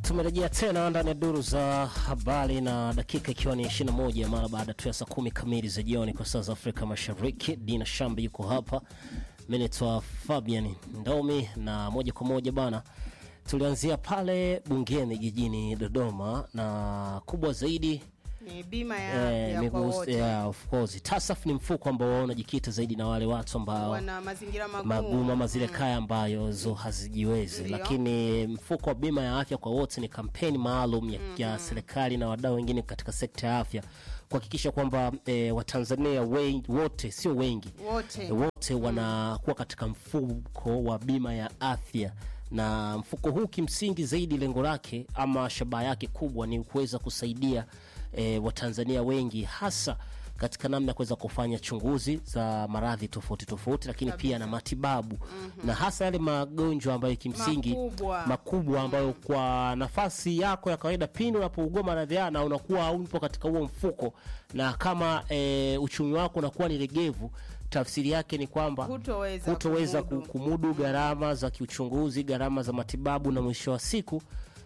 Tumerejea tena ndani ya duru za habari na dakika ikiwa ni 21 mara baada tu ya saa kumi kamili za jioni kwa saa za Afrika Mashariki. Dina Shambi yuko hapa, mimi naitwa Fabian Ndomi, na moja kwa moja bana, tulianzia pale bungeni jijini Dodoma, na kubwa zaidi ni bima ya eh, afya kwa migus- wote yeah, of course. TASAF ni mfuko ambao unajikita zaidi na wale watu ambao wana mazingira magumu, magumu ama zile kaya ambazo hazijiwezi, Ndio. lakini mfuko wa bima ya afya kwa wote ni kampeni maalum ya, ya serikali na wadau wengine katika sekta ya afya kuhakikisha kwamba e, Watanzania wen- wote sio wengi wote e, wote wanakuwa katika mfuko wa bima ya afya na mfuko huu kimsingi zaidi lengo lake ama shabaha yake kubwa ni kuweza kusaidia e, Watanzania wengi hasa katika namna ya kuweza kufanya chunguzi za maradhi tofauti tofauti, lakini pia na matibabu na hasa yale magonjwa ambayo kimsingi Makubwa. makubwa ambayo kwa nafasi yako ya kawaida pindi unapougua maradhi haya na unakuwa haupo katika huo mfuko, na kama e, uchumi wako unakuwa ni legevu, tafsiri yake ni kwamba Hutoweza hutoweza kumudu. ku- kumudu gharama za kiuchunguzi, gharama za matibabu, na mwisho wa siku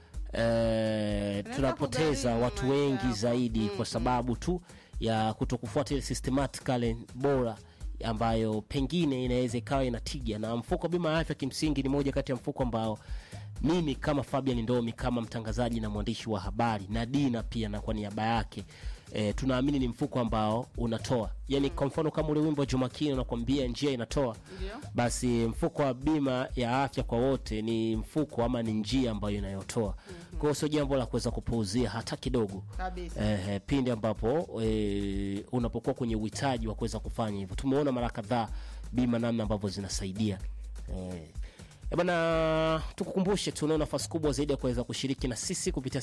e, tunapoteza kugharimu watu maisha wengi yako. zaidi kwa sababu tu ya kutokufuata ile systematically bora ambayo pengine inaweza ikawa ina tija. Na mfuko wa bima ya afya kimsingi ni moja kati ya mfuko ambao mimi kama Fabian Ndomi kama mtangazaji na mwandishi wa habari na Dina pia na kwa niaba yake e, tunaamini ni mfuko ambao unatoa yani, kwa mfano kama ule wimbo wa Jumakini unakwambia njia inatoa Ndio. basi mfuko wa bima ya afya kwa wote ni mfuko ama ni njia ambayo inayotoa. Kwa hiyo sio jambo la kuweza kupuuzia hata kidogo kabisa. eh, pindi ambapo eh, unapokuwa kwenye uhitaji wa kuweza kufanya hivyo. Tumeona mara kadhaa bima namna ambavyo zinasaidia eh. Eh, bana tukukumbushe tunao nafasi kubwa zaidi ya kuweza kushiriki na sisi kupitia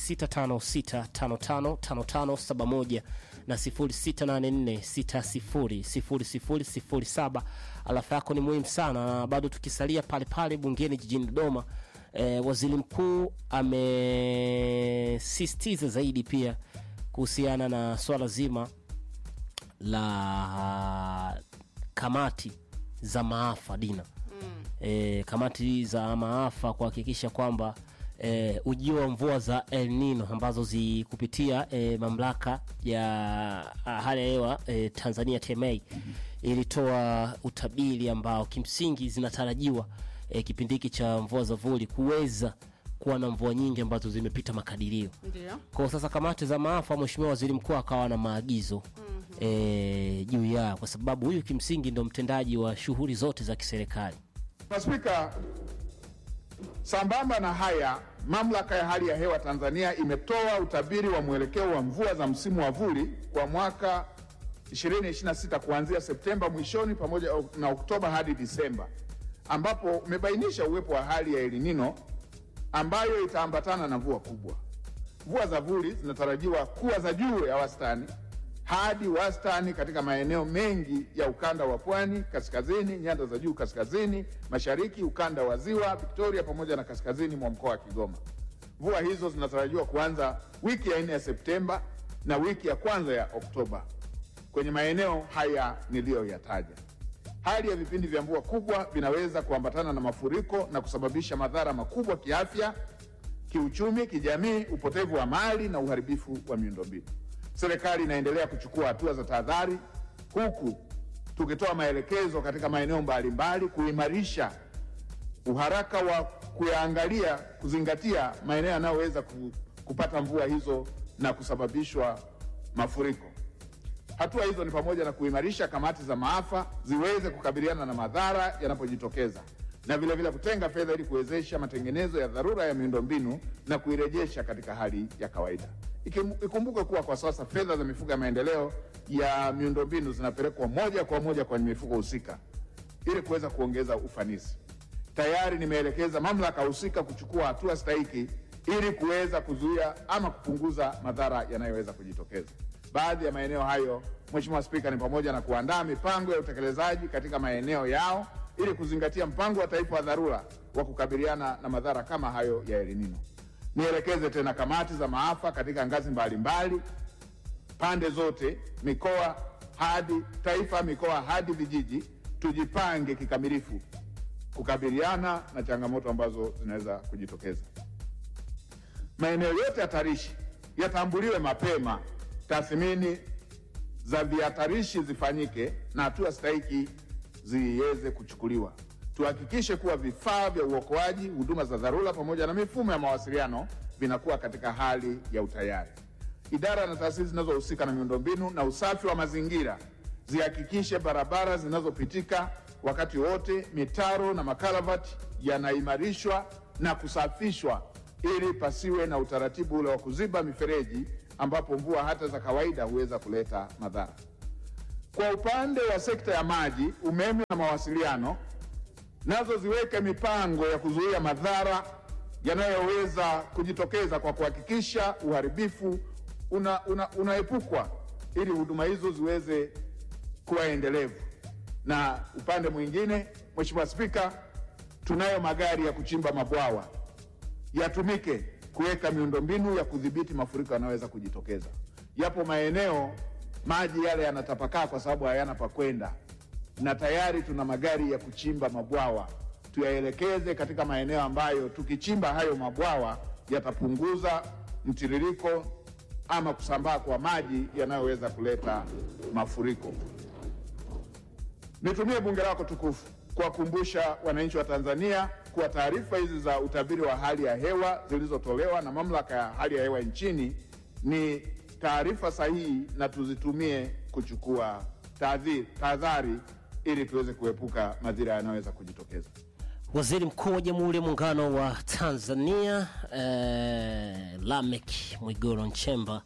0656555571 na 0684600007. Alafa yako ni muhimu sana, na bado tukisalia pale pale bungeni jijini Dodoma. Eh, waziri mkuu amesisitiza zaidi pia kuhusiana na swala zima la kamati za maafa Dina e, kamati za maafa kuhakikisha kwamba e, ujio wa mvua za El Nino ambazo zikupitia e, mamlaka ya ah, hali ya hewa e, Tanzania TMA ilitoa utabiri ambao kimsingi zinatarajiwa e, kipindi hiki cha mvua za vuli kuweza kuwa na mvua nyingi ambazo zimepita makadirio. Ndio. Kwa sasa kamati za maafa, Mheshimiwa Waziri Mkuu akawa na maagizo eh, juu ya kwa sababu huyu kimsingi ndo mtendaji wa shughuli zote za kiserikali. Mheshimiwa Spika, sambamba na haya, mamlaka ya hali ya hewa Tanzania imetoa utabiri wa mwelekeo wa mvua za msimu wa vuli kwa mwaka 2026 kuanzia Septemba mwishoni pamoja na Oktoba hadi Disemba, ambapo umebainisha uwepo wa hali ya El Nino ambayo itaambatana na mvua kubwa. Mvua za vuli zinatarajiwa kuwa za juu ya wastani hadi wastani katika maeneo mengi ya ukanda wa pwani kaskazini, nyanda za juu kaskazini mashariki, ukanda wa ziwa Victoria pamoja na kaskazini mwa mkoa wa Kigoma. Mvua hizo zinatarajiwa kuanza wiki ya nne ya Septemba na wiki ya kwanza ya Oktoba kwenye maeneo haya niliyoyataja. Hali ya vipindi vya mvua kubwa vinaweza kuambatana na mafuriko na kusababisha madhara makubwa kiafya, kiuchumi, kijamii, upotevu wa mali na uharibifu wa miundombinu. Serikali inaendelea kuchukua hatua za tahadhari, huku tukitoa maelekezo katika maeneo mbalimbali kuimarisha uharaka wa kuyaangalia, kuzingatia maeneo yanayoweza ku- kupata mvua hizo na kusababishwa mafuriko. Hatua hizo ni pamoja na kuimarisha kamati za maafa ziweze kukabiliana na madhara yanapojitokeza na vilevile vile kutenga fedha ili kuwezesha matengenezo ya dharura ya miundombinu na kuirejesha katika hali ya kawaida. Ikim- Ikumbukwe kuwa kwa sasa fedha za mifuko ya maendeleo ya miundombinu zinapelekwa moja kwa moja kwenye mifuko husika ili kuweza kuongeza ufanisi. Tayari nimeelekeza mamlaka husika kuchukua hatua stahiki ili kuweza kuzuia ama kupunguza madhara yanayoweza kujitokeza. Baadhi ya maeneo hayo, Mheshimiwa Spika, ni pamoja na kuandaa mipango ya utekelezaji katika maeneo yao ili kuzingatia mpango wa taifa wa dharura wa kukabiliana na madhara kama hayo ya El Nino. Nielekeze tena kamati za maafa katika ngazi mbalimbali pande zote, mikoa hadi taifa, mikoa hadi vijiji, tujipange kikamilifu kukabiliana na changamoto ambazo zinaweza kujitokeza. maeneo yote hatarishi yatambuliwe mapema, tathmini za vihatarishi zifanyike na hatua stahiki ziweze kuchukuliwa. Tuhakikishe kuwa vifaa vya uokoaji, huduma za dharura pamoja na mifumo ya mawasiliano vinakuwa katika hali ya utayari. Idara na taasisi zinazohusika na miundombinu na usafi wa mazingira zihakikishe barabara zinazopitika wakati wote, mitaro na makaravati yanaimarishwa na kusafishwa ili pasiwe na utaratibu ule wa kuziba mifereji ambapo mvua hata za kawaida huweza kuleta madhara. Kwa upande wa sekta ya maji, umeme na mawasiliano, nazo ziweke mipango ya kuzuia madhara yanayoweza kujitokeza kwa kuhakikisha uharibifu una, una, unaepukwa ili huduma hizo ziweze kuwa endelevu. Na upande mwingine, Mheshimiwa Spika, tunayo magari ya kuchimba mabwawa yatumike kuweka miundombinu ya kudhibiti mafuriko yanayoweza kujitokeza. Yapo maeneo maji yale yanatapakaa kwa sababu hayana pa kwenda, na tayari tuna magari ya kuchimba mabwawa. Tuyaelekeze katika maeneo ambayo tukichimba hayo mabwawa yatapunguza mtiririko ama kusambaa kwa maji yanayoweza kuleta mafuriko. Nitumie bunge lako tukufu kuwakumbusha wananchi wa Tanzania kuwa taarifa hizi za utabiri wa hali ya hewa zilizotolewa na mamlaka ya hali ya hewa nchini ni taarifa sahihi na tuzitumie kuchukua tahadhi- tahadhari ili tuweze kuepuka madhira yanayoweza kujitokeza. Waziri Mkuu wa Jamhuri ya Muungano wa Tanzania eh, Lamek Mwigoro Nchemba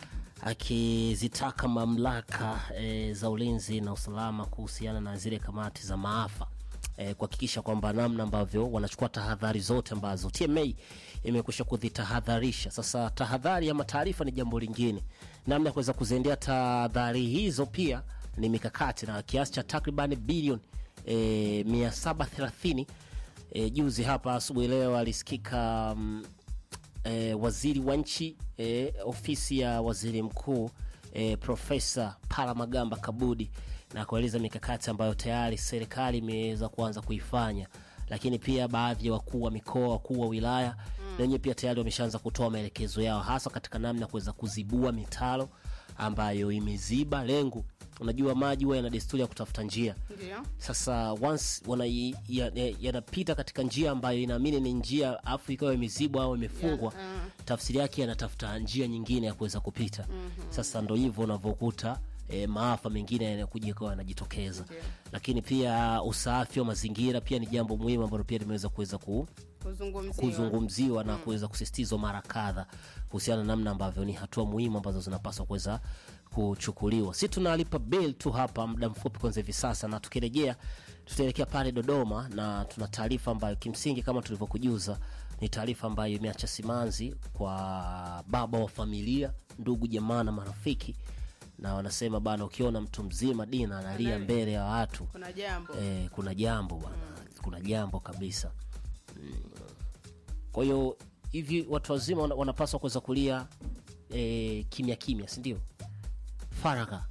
akizitaka mamlaka eh, za ulinzi na usalama kuhusiana na zile kamati za maafa eh, kuhakikisha kwamba namna ambavyo wanachukua tahadhari zote ambazo TMA imekwisha kuzitahadharisha. Sasa tahadhari ama taarifa ni jambo lingine, namna ya kuweza kuziendea tahadhari hizo pia ni mikakati na kiasi cha takriban bilioni eh, 730 E, juzi hapa asubuhi leo alisikika mm, e, waziri wa nchi e, ofisi ya waziri mkuu e, Profesa Palamagamba Kabudi na kueleza mikakati ambayo tayari serikali imeweza kuanza kuifanya, lakini pia baadhi ya wakuu wa mikoa, wakuu wa wilaya na wenyewe pia tayari wameshaanza kutoa maelekezo yao, hasa katika namna ya kuweza kuzibua mitaro ambayo imeziba lengo. Unajua maji huwa yana desturi ya kutafuta njia Ndio. sasa once wana ya- ya- yanapita katika njia ambayo inaamini ni njia afu ikawa imezibwa au imefungwa Yeah, tafsiri yake yanatafuta njia nyingine ya kuweza kupita sasa ndo hivyo unavyokuta E, maafa mengine yanakuja ikawa yanajitokeza lakini pia usafi wa mazingira pia ni jambo muhimu ambalo pia limeweza kuweza ku, Kuzungumziwa. kuzungumziwa na kuweza kusisitizwa mara kadha kuhusiana na namna ambavyo ni hatua muhimu ambazo zinapaswa kuweza kuchukuliwa. Si tunalipa bill tu hapa muda mfupi kwanza hivi sasa, na tukirejea tutaelekea pale Dodoma na tuna taarifa ambayo kimsingi kama tulivyokujuza ni taarifa ambayo imeacha simanzi kwa baba wa familia, ndugu, jamaa na marafiki, na wanasema bana, ukiona mtu mzima Dina analia mbele ya watu Kuna jambo. eh, kuna jambo bwana, kuna jambo kabisa. Mm. Kwa hiyo hivi watu wazima wana- wanapaswa kuweza kulia eh, kimya kimya, si ndio? Faragha,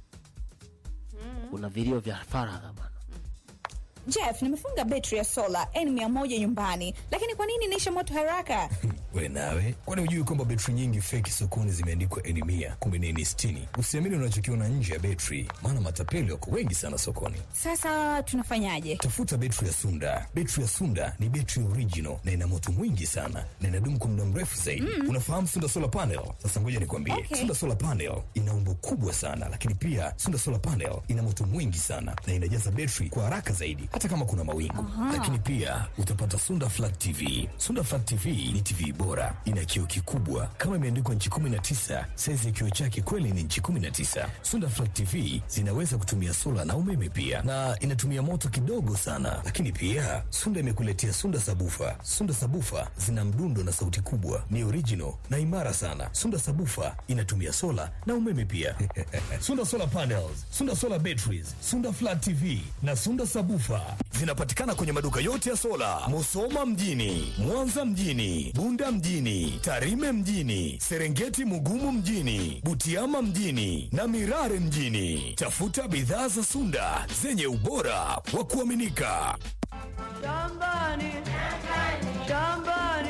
kuna vilio vya faragha bwana. Jeff, nimefunga betri ya sola N100 nyumbani, lakini kwa nini inaisha moto haraka? We nawe, kwani hujui kwamba betri nyingi feki sokoni zimeandikwa N mia kumbe ni N sitini? Usiamini unachokiona nje ya betri, maana matapeli wako wengi sana sokoni. Sasa tunafanyaje? Tafuta betri ya Sunda. Betri ya Sunda ni betri original na ina moto mwingi sana na inadumu kwa muda mrefu zaidi. Unafahamu Sunda solar panel? Sasa ngoja nikwambie, Okay. Sunda solar panel ina umbo kubwa sana, lakini pia Sunda solar panel ina moto mwingi sana na inajaza betri kwa haraka zaidi, hata kama kuna mawingu. Lakini pia utapata Sunda flat TV. Sunda flat TV ni TV bora, ina kioo kikubwa kama imeandikwa nchi 19. Saizi ya kioo chake kweli ni nchi 19. Sunda flat TV zinaweza kutumia sola na umeme pia, na inatumia moto kidogo sana. Lakini pia Sunda imekuletea Sunda sabufa. Sunda sabufa zina mdundo na sauti kubwa, ni original na imara sana. Sunda sabufa inatumia sola na umeme pia. Sunda solar panels, Sunda solar batteries, Sunda flat TV na Sunda sabufa zinapatikana kwenye maduka yote ya sola, Musoma mjini, Mwanza mjini, Bunda mjini, Tarime mjini, Serengeti Mugumu mjini, Butiama mjini na Mirare mjini. Tafuta bidhaa za Sunda zenye ubora wa kuaminika. Shambani, shambani, Kibe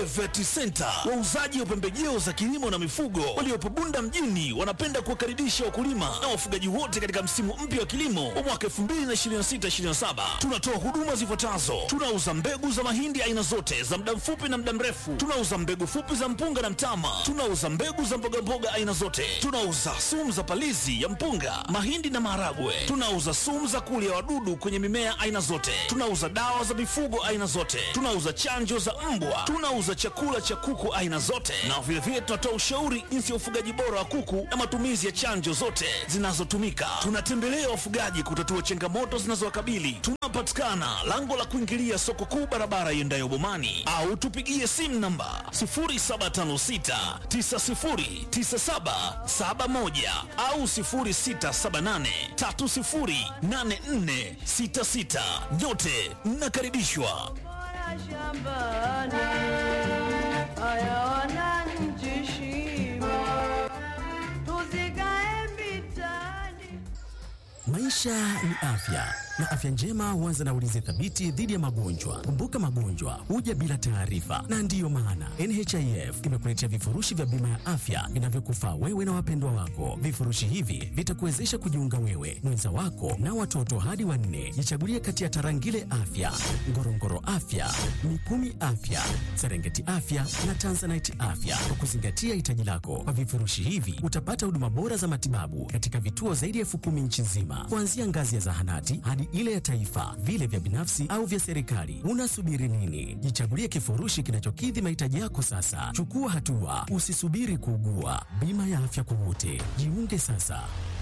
Vet Center, wauzaji wa pembejeo za kilimo na mifugo waliopo Bunda mjini, wanapenda kuwakaribisha wakulima na wafugaji wote katika msimu mpya wa kilimo wa mwaka 2026/2027. Tunatoa huduma zifuatazo: tunauza mbegu za mahindi aina zote za muda mfupi na muda mrefu, tunauza mbegu fupi za mpunga na mtama, tunauza mbegu za mbogamboga aina zote, tunauza sumu za palizi ya mpunga, mahindi na maharagwe, tunauza sumu za kulia wadudu kwenye mimea aina zote, tunauza dawa za mifugo aina zote, tunauza chanjo za mbwa, tunauza chakula cha kuku aina zote, na vilevile tunatoa ushauri jinsi ya ufugaji bora wa kuku na matumizi ya chanjo zote zinazotumika. Tunatembelea wafugaji kutatua changamoto zinazowakabili. Tunapatikana lango la kuingilia soko kuu, barabara iendayo Bomani, au tupigie simu namba 0756909771 au 0678308466. Nyote mnakaribishwa. Maisha ni afya na afya njema huanza na ulinzi thabiti dhidi ya magonjwa. Kumbuka, magonjwa huja bila taarifa, na ndiyo maana NHIF imekuletea vifurushi vya bima ya afya vinavyokufaa wewe na wapendwa wako. Vifurushi hivi vitakuwezesha kujiunga wewe, mwenza wako na watoto hadi wanne. Jichagulie kati ya Tarangire Afya, Ngorongoro Afya, Mikumi Afya, Serengeti Afya na Tanzanite Afya kwa kuzingatia hitaji lako. Kwa vifurushi hivi utapata huduma bora za matibabu katika vituo zaidi ya elfu kumi nchi nzima, kuanzia ngazi ya zahanati hadi ile ya taifa, vile vya binafsi au vya serikali. Unasubiri nini? Jichagulie kifurushi kinachokidhi mahitaji yako sasa. Chukua hatua, usisubiri kuugua. Bima ya afya kwa wote, jiunge sasa.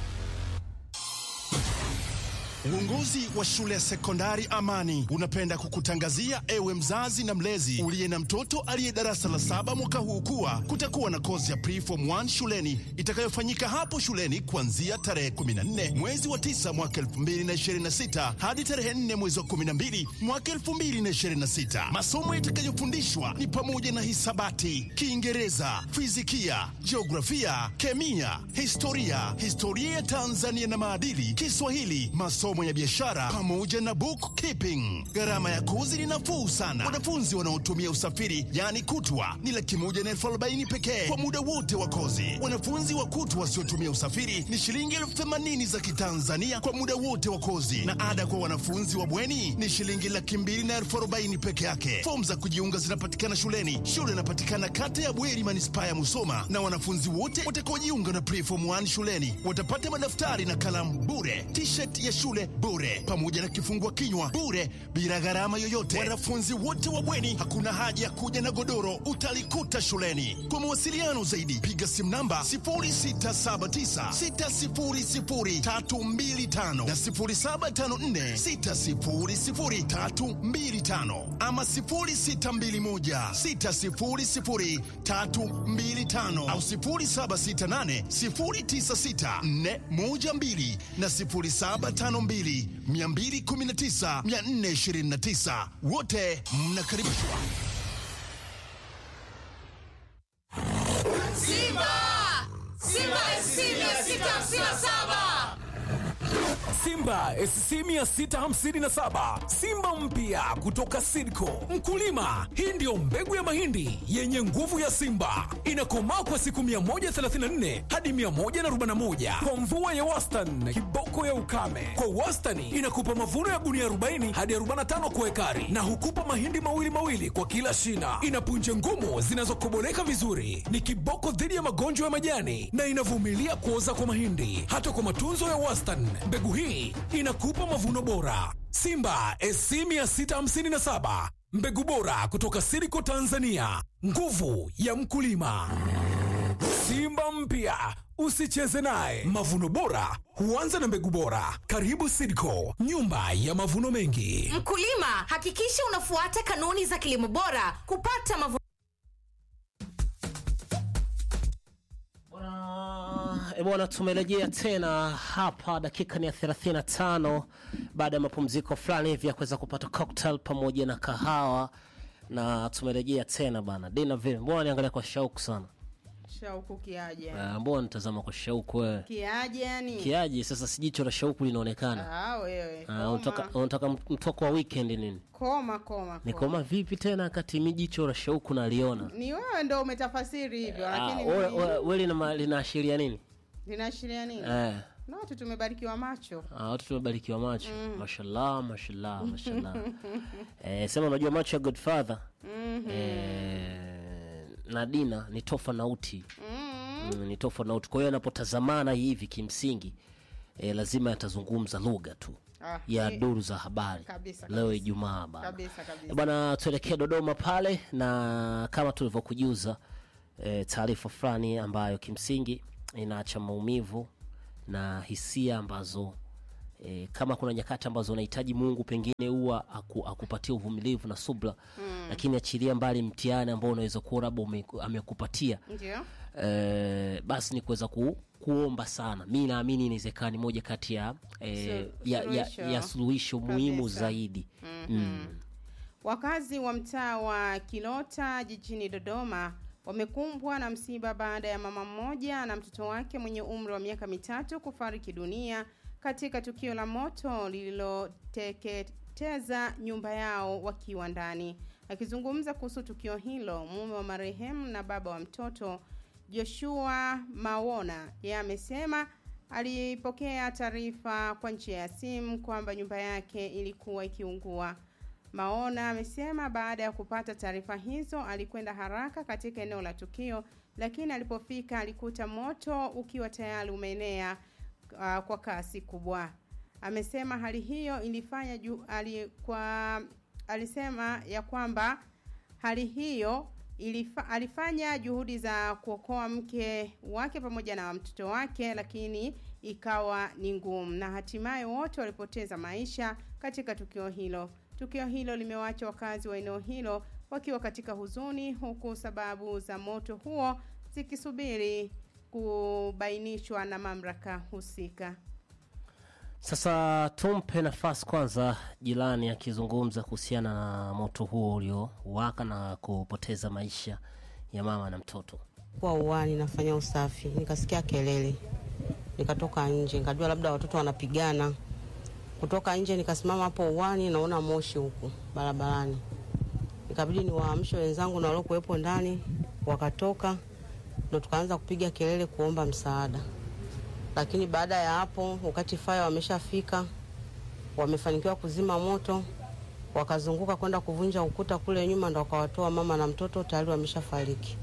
Uongozi wa shule ya sekondari Amani unapenda kukutangazia ewe mzazi na mlezi uliye na mtoto aliye darasa la saba mwaka huu kuwa kutakuwa na kozi ya preform 1 shuleni itakayofanyika hapo shuleni kuanzia tarehe 14 mwezi wa 9 mwaka 2026 hadi tarehe 4 mwezi wa 12 mwaka 2026. Masomo yatakayofundishwa ni pamoja na hisabati, Kiingereza, fizikia, jiografia, kemia, historia, historia ya Tanzania na maadili, Kiswahili, masomo ya biashara pamoja na bookkeeping. Gharama ya kozi ni nafuu sana. Wanafunzi wanaotumia usafiri yaani kutwa ni laki moja na elfu arobaini pekee kwa muda wote wa kozi. Wanafunzi wa kutwa wasiotumia usafiri ni shilingi elfu themanini za Kitanzania kwa muda wote wa kozi, na ada kwa wanafunzi wa bweni ni shilingi laki mbili na elfu arobaini peke yake. Fomu za kujiunga zinapatikana shuleni. Shule inapatikana kata ya Bweri, manispaa ya Musoma, na wanafunzi wote watakaojiunga na preform 1 shuleni watapata madaftari na kalamu bure, t-shirt ya shule bure, pamoja na kifungua kinywa bure, bila gharama yoyote. Wanafunzi wote wa bweni, hakuna haja ya kuja na godoro, utalikuta shuleni. Kwa mawasiliano zaidi, piga simu namba 0679600325 na 0754600325 ama 0621600325 au 0768096412 na 0752 219 429. Wote mnakaribishwa. Simba! Simba SC 657! Simba SC 657 Simba mpya kutoka Sidco. Mkulima, hii ndiyo mbegu ya mahindi yenye nguvu ya Simba, inakomaa kwa siku 134 hadi 141 kwa mvua ya wastani, kiboko ya ukame. Kwa wastani inakupa mavuno ya gunia 40 hadi 45 kwa ekari, na hukupa mahindi mawili mawili kwa kila shina. Ina punje ngumu zinazokoboleka vizuri, ni kiboko dhidi ya magonjwa ya majani na inavumilia kuoza kwa mahindi. Hata kwa matunzo ya wastani, mbegu hii inakupa mavuno bora. Simba SC 657 mbegu bora kutoka Siriko Tanzania, nguvu ya mkulima. Simba mpya usicheze naye. Mavuno bora huanza na mbegu bora. Karibu Sidco, nyumba ya mavuno mengi. Mkulima, hakikisha unafuata kanuni za kilimo bora kupata mavuno E bwana, tumerejea tena hapa, dakika ni ya 35 baada ya mapumziko fulani hivi ya kuweza kupata cocktail pamoja na kahawa, na tumerejea tena bana. Dina vile, mbona niangalia kwa shauku sana? shauku kiaje Ah, mbona nitazama kwa shauku wewe kiaje yani kiaje sasa si jicho la shauku linaonekana ah, wewe Ah, unataka koma unataka mtoko wa weekend nini koma koma ni koma. koma vipi tena kati mi jicho la shauku naliona ni wewe ndo umetafasiri hivyo Ah, lakini we- mimi- we- we lina- linaashiria nini linaashiria nini eh. na watu tumebarikiwa macho Ah, watu tumebarikiwa macho mashallah mashallah mashallah eh, sema unajua macho ya godfather eh, na dina ni tofauti mm, ni tofauti kwa hiyo anapotazamana hivi kimsingi eh, lazima yatazungumza lugha tu Ah, ya eh, duru za habari kabisa, leo kabisa. ijumaa bana kabisa kabisa bwana tuelekee dodoma pale na kama tulivyokujuza e, taarifa fulani ambayo kimsingi inaacha maumivu na hisia ambazo e, kama kuna nyakati ambazo unahitaji mungu pengine huwa aku, akupatia uvumilivu na subra mm. lakini achilia mbali mtihani ambao unaweza kuwa labda ume- amekupatia ndio eh, basi ni kuweza ku, kuomba sana mi naamini inawezekana ni moja kati ya, eh, Su- ya, ya, suluhisho. ya suluhisho muhimu Kabisa. zaidi mm. Wakazi wa mtaa wa Kilota jijini Dodoma wamekumbwa na msiba baada ya mama mmoja na mtoto wake mwenye umri wa miaka mitatu kufariki dunia katika tukio la moto lililoteketeza nyumba yao wakiwa ndani. Akizungumza kuhusu tukio hilo, mume wa marehemu na baba wa mtoto Joshua Mawona yeye amesema alipokea taarifa kwa njia ya simu kwamba nyumba yake ilikuwa ikiungua. Maona amesema baada ya kupata taarifa hizo alikwenda haraka katika eneo la tukio, lakini alipofika alikuta moto ukiwa tayari umeenea uh, kwa kasi kubwa. Amesema hali hiyo ilifanya ju, ali, kwa, alisema ya kwamba hali hiyo ilifa, alifanya juhudi za kuokoa mke wake pamoja na mtoto wake, lakini ikawa ni ngumu, na hatimaye wote walipoteza maisha katika tukio hilo. Tukio hilo limewaacha wakazi wa eneo hilo wakiwa katika huzuni, huku sababu za moto huo zikisubiri kubainishwa na mamlaka husika. Sasa tumpe nafasi kwanza jirani akizungumza kuhusiana na moto huo uliowaka na kupoteza maisha ya mama na mtoto. kuwa uwani nafanya usafi, nikasikia kelele, nikatoka nje, nikajua labda watoto wanapigana. Kutoka nje nikasimama hapo uwani, naona moshi huku barabarani, ikabidi niwaamshe wenzangu na waliokuwepo ndani, wakatoka, ndo tukaanza kupiga kelele kuomba msaada. Lakini baada ya hapo, wakati faya wameshafika, wamefanikiwa kuzima moto, wakazunguka kwenda kuvunja ukuta kule nyuma, ndo wakawatoa mama na mtoto, tayari wameshafariki.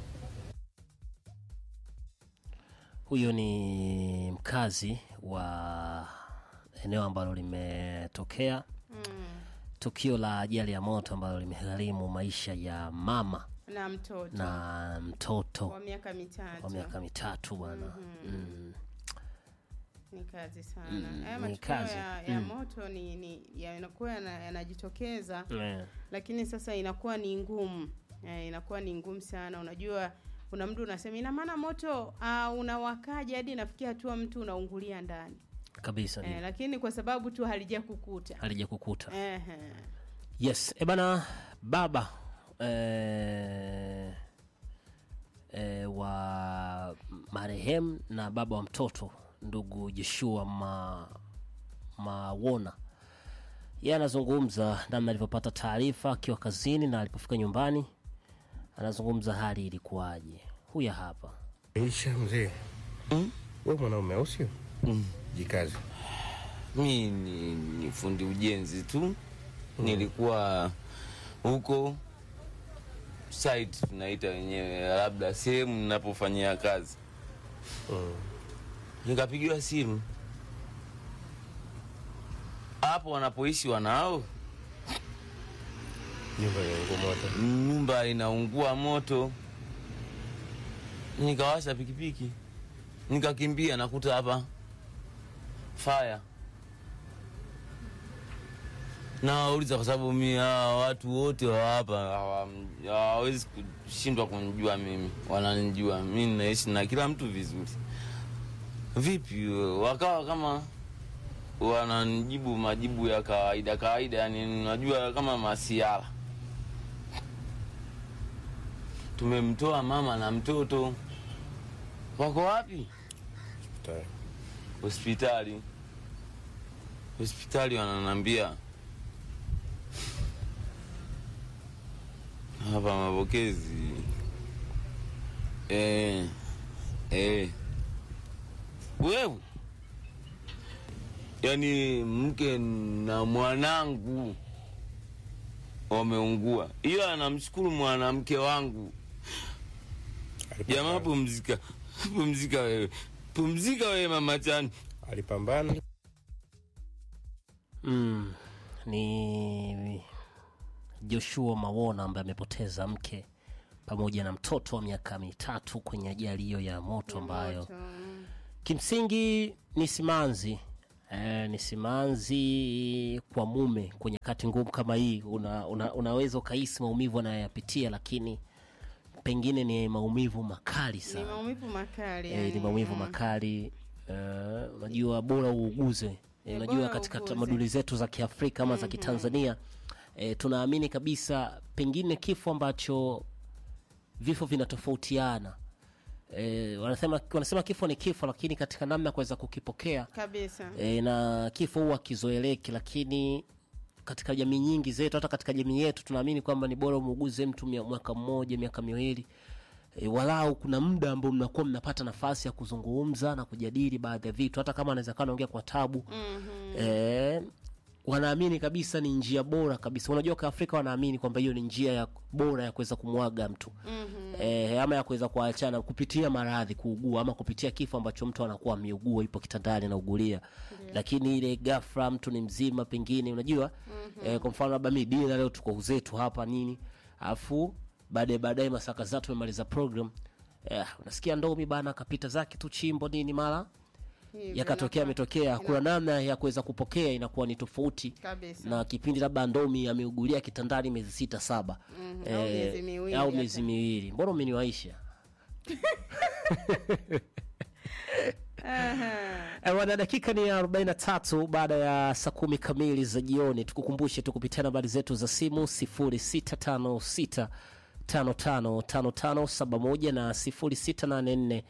Huyo ni mkazi wa eneo ambalo limetokea tukio la ajali ya moto ambalo limegharimu maisha ya mama Na mtoto na mtoto wa miaka mitatu wa miaka mitatu bwana mm. ni kazi sana. Mm, Haya ni matukio kazi. ya, ya Mm. moto ni, ni yanakuwa yana- yanajitokeza Eh. lakini sasa inakuwa ni ngumu eh, inakuwa ni ngumu sana. Unajua, kuna mtu unasema ina maana moto uh, unawakaje hadi inafikia hatua mtu unaungulia ndani kabisa eh, lakini kwa sababu tu halija kukuta halija kukuta Ehe. yes e bana baba eh, eh, wa marehemu na baba wa mtoto ndugu Joshua ma, Mawona yeye anazungumza namna alivyopata taarifa akiwa kazini na alipofika nyumbani anazungumza hali ilikuwaje huya hapa Isha mzee, we mwanaume au sio? Jikazi. mi ni, ni fundi ujenzi tu nilikuwa huko site tunaita wenyewe labda sehemu ninapofanyia kazi nikapigiwa simu hapo wanapoishi wanao Nyumba inaungua moto. nyumba inaungua moto nikawasha pikipiki nikakimbia nakuta hapa faya nawauliza kwa sababu mi hawa watu wote wa hapa hawa- hawawezi kushindwa kunijua mimi wananijua mi naishi na kila mtu vizuri vipi wakawa kama wananijibu majibu ya kawaida kawaida yani najua kama masiara tumemtoa mama na mtoto wako wapi hospitali hospitali wananambia hapa mapokezi eh, eh. wewe yaani mke na mwanangu wameungua ila anamshukuru mwanamke wangu jamaa pumzika pumzika wewe pumzika wewe mama chani alipambana mm, ni joshua mawona ambaye amepoteza mke pamoja na mtoto wa miaka mitatu kwenye ajali hiyo ya moto ambayo kimsingi ni simanzi eh, ni simanzi kwa mume kwenye kati ngumu kama hii una, una, unaweza ukahisi maumivu anayoyapitia lakini pengine ni maumivu makali ni sana maumivu makali eh, ni yani. maumivu Mm. makali eh, unajua bora uuguze eh, unajua bora katika uuguze. tamaduni zetu za kiafrika ama za kitanzania eh, tunaamini kabisa pengine kifo ambacho vifo vinatofautiana eh, wanasema, wanasema kifo ni kifo lakini katika namna ya kuweza kukipokea kabisa e, na kifo huwa kizoeleki lakini katika jamii nyingi zetu hata katika jamii yetu tunaamini kwamba ni bora umuuguze mtu mia- mwaka mmoja miaka miwili e, walau kuna muda ambao mnakuwa mnapata nafasi ya kuzungumza na kujadili baadhi ya vitu hata kama anaweza kaa naongea kwa tabu mm-hmm. e, wanaamini kabisa ni njia bora kabisa unajua kaafrika wanaamini kwamba hiyo ni njia ya bora ya kuweza kumwaga mtu mm-hmm. e, ama ya kuweza kuachana kupitia maradhi kuugua ama kupitia kifo ambacho mtu anakuwa ameugua ipo kitandani anaugulia lakini ile gafra mtu ni mzima pengine unajua mm-hmm. e, kwa mfano labda mi dina leo tuko zetu hapa nini alafu baadaye baadaye masaa kadhaa tumemaliza program eh, unasikia ndomi bana akapita zake tu chimbo nini mara Hivyo yakatokea inakuwa- ametokea kuna namna ya kuweza kupokea inakuwa ni tofauti Kabisa. na kipindi labda ndomi ameugulia kitandani miezi sita saba Mhm, au miezi miwili au hata. miezi miwili mbona umeniwaisha Eh, Wana dakika ni 43 baada ya saa kumi kamili za jioni. Tukukumbushe tu kupitia nambari zetu za simu 0656 555571 na 0684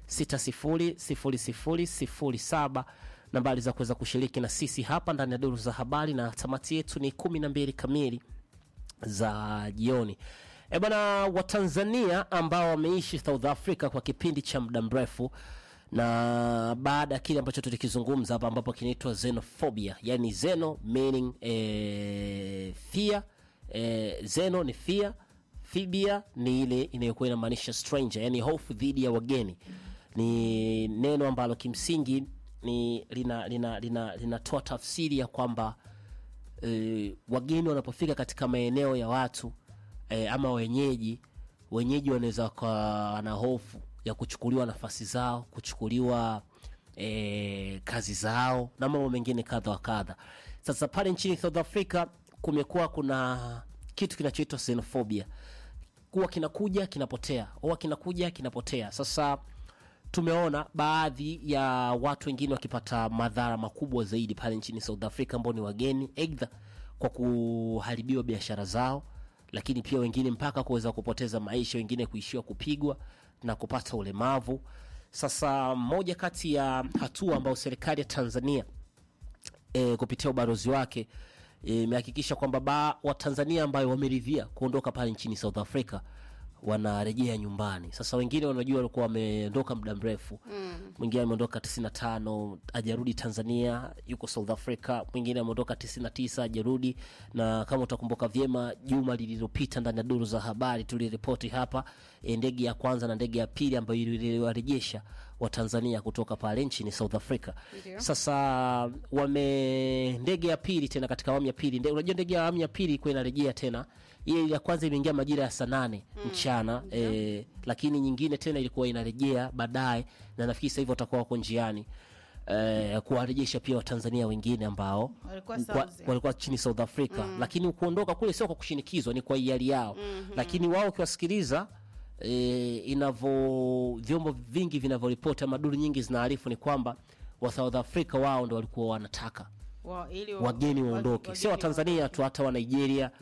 600007 nambari za kuweza kushiriki na sisi hapa ndani ya duru za habari, na tamati yetu ni kumi na mbili kamili za jioni. E bwana, Watanzania ambao wameishi South Africa kwa kipindi cha muda mrefu na baada ya kile ambacho tulikizungumza hapa ambapo kinaitwa xenophobia, yani xeno meaning eh, fear eh, xeno ni fear, phobia ni ile inayokuwa inamaanisha stranger, yani hofu dhidi ya wageni. Ni neno ambalo kimsingi ni linatoa lina, lina, linatoa tafsiri ya kwamba e, wageni wanapofika katika maeneo ya watu e, ama wenyeji wenyeji wanaweza wakawa na hofu ya kuchukuliwa nafasi zao kuchukuliwa e, kazi zao na mambo mengine kadha wa kadha sasa pale nchini south africa kumekuwa kuna kitu kinachoitwa xenophobia kuwa kinakuja kinapotea huwa kinakuja kinapotea sasa tumeona baadhi ya watu wengine wakipata madhara makubwa zaidi pale nchini south africa ambao ni wageni eidha kwa kuharibiwa biashara zao lakini pia wengine mpaka kuweza kupoteza maisha wengine kuishiwa kupigwa na kupata ulemavu sasa moja kati ya hatua ambayo serikali ya tanzania e, kupitia ubalozi wake imehakikisha kwamba ba watanzania ambayo wameridhia kuondoka pale nchini south africa wanarejea nyumbani sasa wengine wanajua walikuwa wameondoka muda mrefu mwingine ameondoka 95 ajarudi tanzania yuko south africa mwingine ameondoka 99 ajarudi na kama utakumbuka vyema juma lililopita ndani ya duru za habari tuliripoti hapa e, ndege ya kwanza na ndege ya pili ambayo iliwarejesha watanzania kutoka pale nchini south africa Ndio. sasa wame ndege ya pili tena katika awamu ya pili nde, unajua ndege ya awamu ya pili ilikuwa inarejea tena ile ya kwanza imeingia majira ya saa nane mchana eh, lakini nyingine tena ilikuwa inarejea baadaye na nafikiri sasa hivi watakuwa wako njiani eh, kuwarejesha pia watanzania wengine ambao Walikuwa kwa- South. walikuwa chini south africa lakini kuondoka kule sio kwa kushinikizwa ni kwa hiari yao lakini wao ukiwasikiliza e, inavyo vyombo vingi vinavyoripoti ama duru nyingi zinaarifu ni kwamba wa south africa wao ndo walikuwa wanataka Wa- ili wa- wageni wa- waondoke sio wageni watanzania tu hata wa nigeria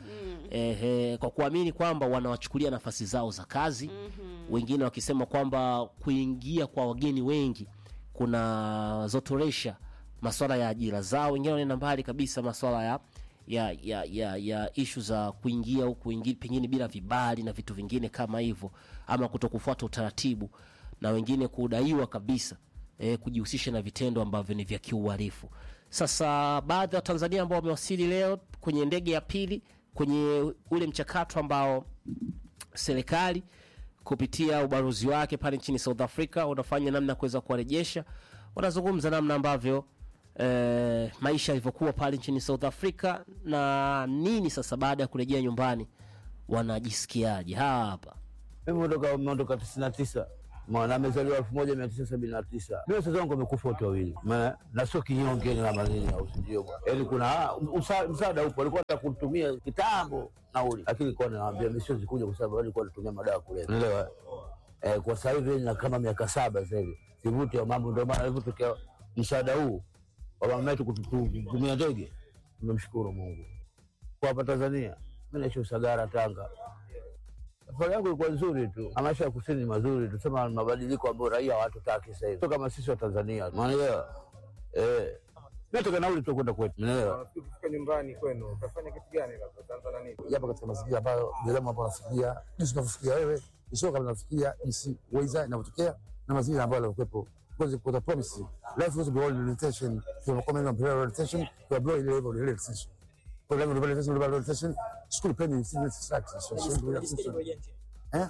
Ehe, kwa kuamini kwamba wanawachukulia nafasi zao za kazi wengine wakisema kwamba kuingia kwa wageni wengi kuna zotoresha maswala ya ajira zao wengine wanaenda mbali kabisa maswala ya ya ya ya, ya ishu za kuingia au kuingia pengine bila vibali na vitu vingine kama hivyo ama kutokufuata utaratibu na wengine kudaiwa kabisa eh, kujihusisha na vitendo ambavyo ni vya kiuhalifu sasa baadhi ya watanzania ambao wamewasili leo kwenye ndege ya pili kwenye ule mchakato ambao serikali kupitia ubalozi wake pale nchini South Africa unafanya namna ya kuweza kuwarejesha. Wanazungumza namna ambavyo eh, maisha yalivyokuwa pale nchini South Africa na nini sasa baada ya kurejea nyumbani wanajisikiaje. Hawa hapa Mimi ondoka umeondoka tisini na tisa na amezaliwa elfu moja mia tisa sabini na tisa. Mimi wazazi wangu wamekufa wote wawili, maana na sio kinyonge na manini au sijui bwana, yaani kuna usa- msaada upo, alikuwa anataka kutumia kitambo nauli, lakini kwa nawaambia mimi siwezi kuja kwa sababu alikuwa anatumia madawa kulevya, unaelewa eh. Kwa sasa hivi na kama miaka saba sasa hivi sivuti ya mambo, ndio maana ilivyotokea msaada huu wa mama yetu kutu- kutumia ndege, tumemshukuru Mungu. Kwa hapa Tanzania mimi naishi Usagara, Tanga safari yangu ilikuwa nzuri tu, na maisha ya kusini ni mazuri, tusema mabadiliko ambayo raia hawatutaki sasa hivi, Sio kama sisi wa Tanzania, unaelewa eh, nataka nauli tu kwenda kwetu, unaelewa Ukifika nyumbani kwenu utafanya kitu gani? Labda utaanza na nini? japo katika mazingira ambayo binadamu ambao wanafikiria jinsi unavyofikiria wewe, sio kama unafikiria jinsi weza inavyotokea na mazingira ambayo yalikuwepo. Because for the promise, life was about orientation. So we come in on orientation, we are blowing level orientation. For level orientation, level orientation, school penny, students structure. So, so, eh?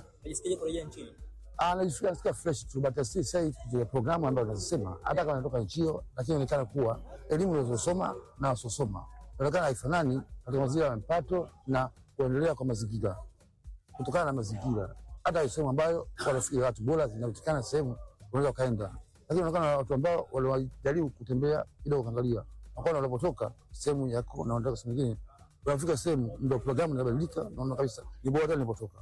Ah, najisikia nasikia fresh tu but still say the programu ambayo nazisema hata kama natoka nchi hiyo, lakini inaonekana kuwa elimu unazosoma na wasosoma inaonekana haifanani katika mazingira ya mpato na kuendelea kwa mazingira kutokana na mazingira, hata sehemu ambayo wanafikiria watu bora zinapatikana sehemu unaweza ukaenda, lakini unaonekana watu ambao waliwajaribu kutembea kidogo, kaangalia wakaona wanapotoka sehemu yako na wanataka sehemu nyingine, unafika sehemu ndio programu inabadilika, naona kabisa ni bora hata nilipotoka.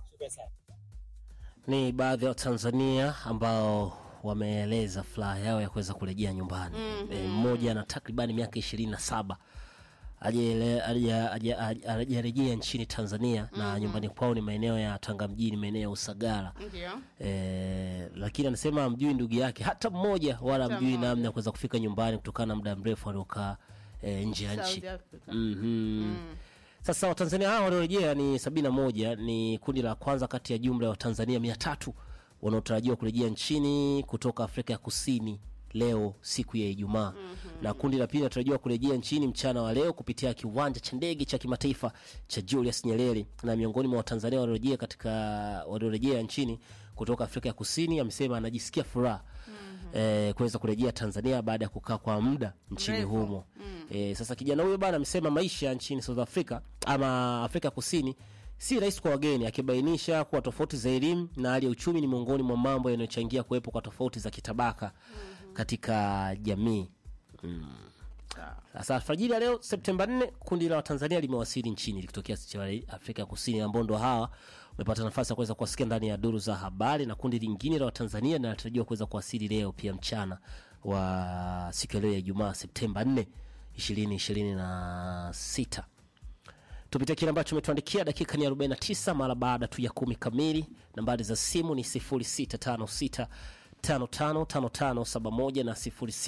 ni baadhi ya Watanzania ambao wameeleza furaha yao ya kuweza kurejea nyumbani. Mhm. Eh, Mmoja ana takribani miaka ishirini na saba hajaele- haja- haja- haja- hajarejea nchini Tanzania na Mhm. nyumbani kwao ni maeneo ya Tanga mjini, maeneo ya Usagara. Ndio. Eh, lakini anasema amjui ndugu yake hata mmoja wala Hata amjui mmoja. namna ya kuweza kufika nyumbani kutokana na muda mrefu aliokaa eh, nje ya nchi. South Africa. Mhm. Sasa Watanzania hao waliorejea ni sabini na moja, ni kundi la kwanza kati ya jumla ya Watanzania mia tatu wanaotarajiwa kurejea nchini kutoka Afrika ya Kusini leo siku ya Ijumaa na kundi la pili linatarajiwa kurejea nchini mchana wa leo kupitia kiwanja cha ndege cha kimataifa cha Julius Nyerere. Na miongoni mwa Watanzania waliorejea katika waliorejea nchini kutoka Afrika ya Kusini amesema anajisikia furaha eh, kuweza kurejea Tanzania baada ya kukaa kwa muda nchini Mrefu. humo. Eh, sasa kijana huyo bana amesema maisha nchini South Africa ama Afrika Kusini si rahisi kwa wageni, akibainisha kuwa tofauti za elimu na hali ya uchumi ni miongoni mwa mambo yanayochangia kuwepo kwa tofauti za kitabaka katika jamii. Mm. Sasa alfajiri ya leo Septemba 4 kundi la Watanzania limewasili nchini likitokea cha Afrika Kusini, ambao ndo hawa wamepata nafasi ya kuweza kuwasikia ndani ya duru za habari, na kundi lingine la Watanzania linatarajiwa kuweza kuwasili leo pia mchana wa siku ya leo ya Ijumaa Septemba 4 2026. Tupitia kile ambacho umetuandikia. Dakika ni 49 mara baada tu ya kumi kamili. Nambari za simu ni 0656 555571 na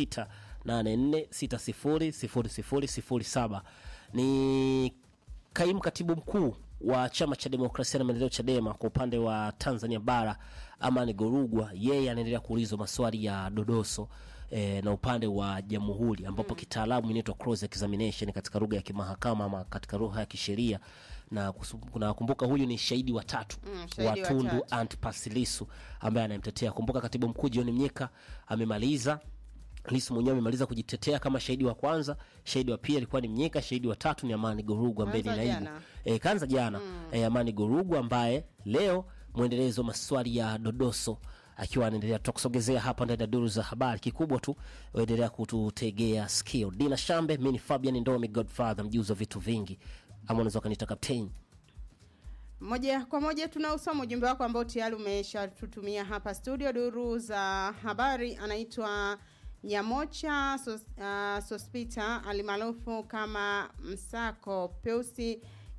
0684600007. Ni kaimu katibu mkuu wa chama cha demokrasia na maendeleo Chadema kwa upande wa Tanzania bara Amani Gorugwa, yeye anaendelea kuulizwa maswali ya dodoso eh, na upande wa jamhuri ambapo kitaalamu inaitwa cross examination katika lugha ya kimahakama ama katika lugha ya kisheria na kusu- nakumbuka huyu ni shahidi wa tatu Mm, wa shahidi wa Tundu tatu. Antipas Lissu ambaye anayemtetea. Kumbuka katibu mkuu John Mnyika amemaliza Lissu mwenyewe amemaliza kujitetea kama shahidi wa kwanza. Shahidi wa pili alikuwa ni Mnyika, shahidi wa tatu ni Amani Gorugwa ambaye ni Kaanza naibu jana. e, kaanza jana e, Amani Gorugwa ambaye leo mwendelezo wa maswali ya dodoso akiwa anaendelea tutakusogezea hapa ndani ya duru za habari. Kikubwa tu waendelea kututegea sikio. Dina Shambe, mimi ni Fabian Ndomi, Godfather, mjuzi wa vitu vingi, ama unaweza ukaniita kapteni. moja kwa moja tunausoma ujumbe wako ambao tayari umeshatutumia hapa studio duru za habari anaitwa nyamocha sos, uh, sospita alimaarufu kama msako peusi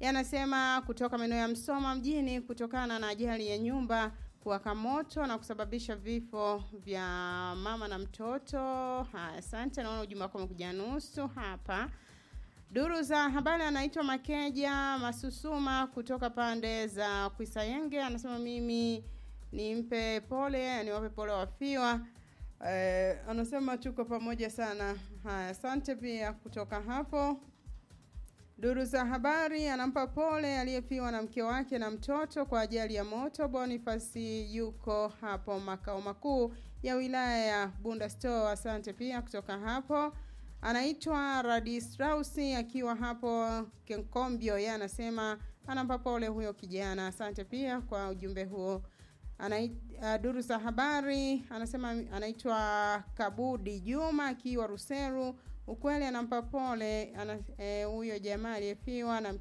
yanasema kutoka maeneo ya Msoma mjini kutokana na ajali ya nyumba kuwaka moto na kusababisha vifo vya mama na mtoto. Haya, asante. Naona ujumbe wako umekuja nusu hapa. Duru za habari anaitwa Makeja Masusuma kutoka pande za Kwisayenge, anasema mimi nimpe pole, niwape pole wafiwa. Eh, anasema tuko pamoja sana. Haya, asante pia kutoka hapo. Duru za habari anampa pole aliyefiwa na mke wake na mtoto kwa ajali ya moto. Bonifasi yuko hapo makao makuu ya wilaya ya Bunda Store. Asante pia kutoka hapo. Anaitwa Radistrausi akiwa hapo Kenkombio, yeye anasema anampa pole huyo kijana. Asante pia kwa ujumbe huo. Anai, uh, duru za habari anasema anaitwa Kabudi Juma akiwa Ruseru. Ukweli anampa pole ana, eh, huyo jamaa aliyefiwa na